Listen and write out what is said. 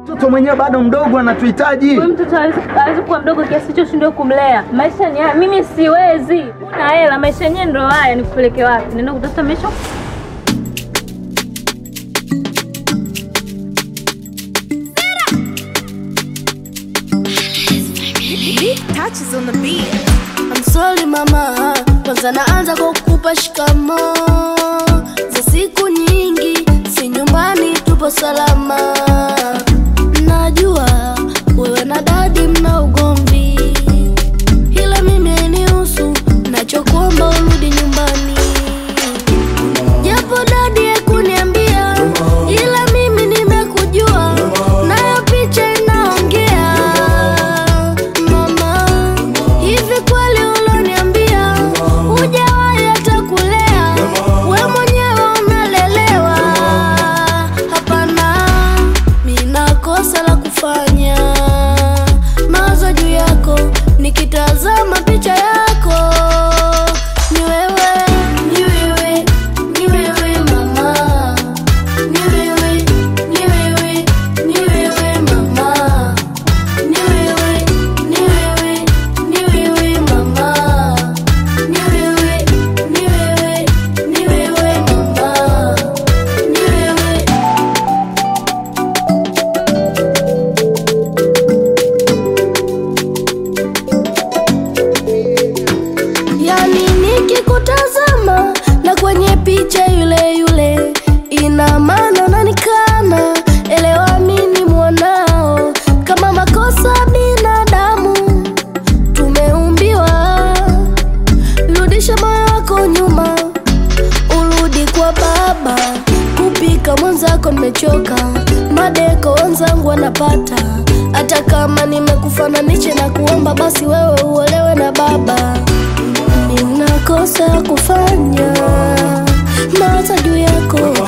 Mtoto mwenyewe bado mdogo anatuhitaji. Huyu mtoto hawezi hawezi kuwa mdogo kiasi hicho ushindwe kumlea. Maisha ni haya, mimi siwezi. Una hela, maisha yenyewe ndo haya, nikupeleke wapi? Nenda kutafuta maisha touches on the beat. I'm sorry mama, kwanza naanza kwa kukupa shikamo za siku nyingi, si nyumbani tupo salama. Najua wewe na dadi mna ugomvi, ila mimi hainihusu, nachokuomba urudi nyumbani. Japo dadi hakuniambia, ila mimi nimekujua, nayo picha inaongea. Mama, hivi kweli uloniambia hujawahi hata kulea, we mwenyewe unalelewa? Hapana, mina kosa la kufanya, mawazo juu yako, nikitazama picha yako ni wewe, ni wewe, ni wewe mama, ni wewe, ni wewe, ni wewe mama, ni wewe, ni wewe, ni wewe mama, ni wewe, ni wewe, ni wewe mama, ni wewe. Yani nikikutazama na kwenye picha yule yule, ina maana unanikana. Elewa mimi mwanao, kama makosa binadamu tumeumbiwa. Rudisha moyo wako nyuma, urudi kwa baba. Kupika mwenzako nimechoka, madeko wenzangu wanapata. Hata kama nimekufananisha na kuomba, basi wewe uolewe na baba. Nina kosa kufanya, mawazo juu yako